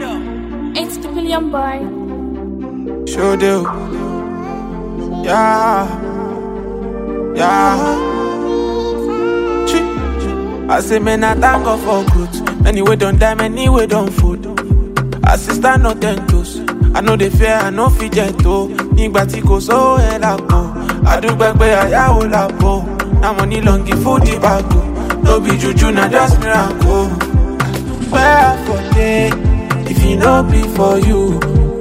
It's the billion boy. Show do. Yeah. Yeah. Chi. I say, man, I thank God for good. Many way don't die, many way don't food. Assistant no ten toes. I know they fear, I know fit gentle. Nígbà tí kò sówó ẹ̀ lápò. Àdúgbò pé àyàwó lápò. Now money long give food the bago. No be juju, na just miracle. Where for day, if e no be for you.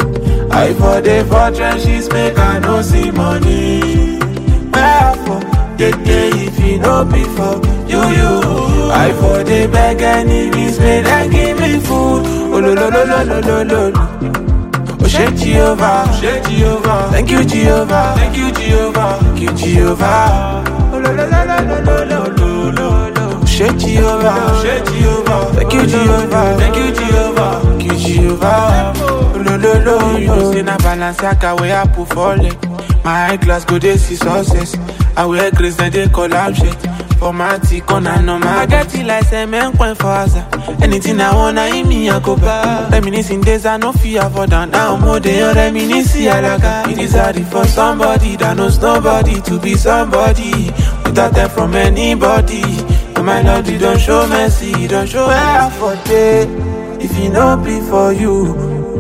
I for the for trenches make I no see money. Where for the day if e no be for you you. I for the beg enemies make them give me food. Oh lo lo lo lo lo lo lo. lo. Oh shake Jehovah, shake Jehovah. Thank you Jehovah, thank you Jehovah, thank you Jehovah. Oh lo lo lo lo lo lo lo lo lo. Shake Jehovah, shake Jehovah. Thank you Jehovah, thank you Jehovah, thank you Jehovah. Oh lo lo lo. You know say na Balenciaga wey I put for leg. My eye glass go dey see success. I wear grace then they collab shit. For my tick on and on my get it like cement point for Asa. Anything I want, I me I go buy. Reminiscing days I no fear for down. Now more than reminiscing alaga. It is hard for somebody that knows nobody to be somebody without them from anybody. And my Lord, you don't show mercy, you don't show where for day. If you no be for you,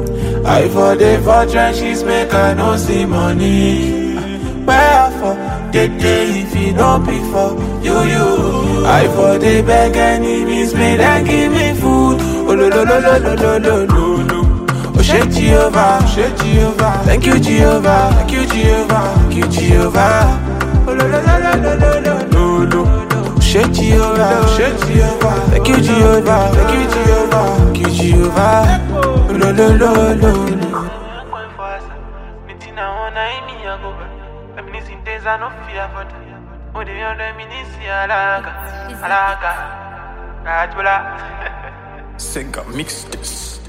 I for the for trenches make I no see money. Where for the day if you no be for you you. I for the beg enemies make them give me food. Oh lo lo lo lo lo lo lo lo lo. Oh shake Jehovah, shake Jehovah. Thank you Jehovah, thank you Jehovah, thank you Jehovah. Oh lo lo lo lo lo lo lo lo lo. Shake Jehovah, shake Jehovah. Thank you Jehovah, thank you Jehovah, thank you Jehovah. Oh lo lo lo lo lo. Sega mix this.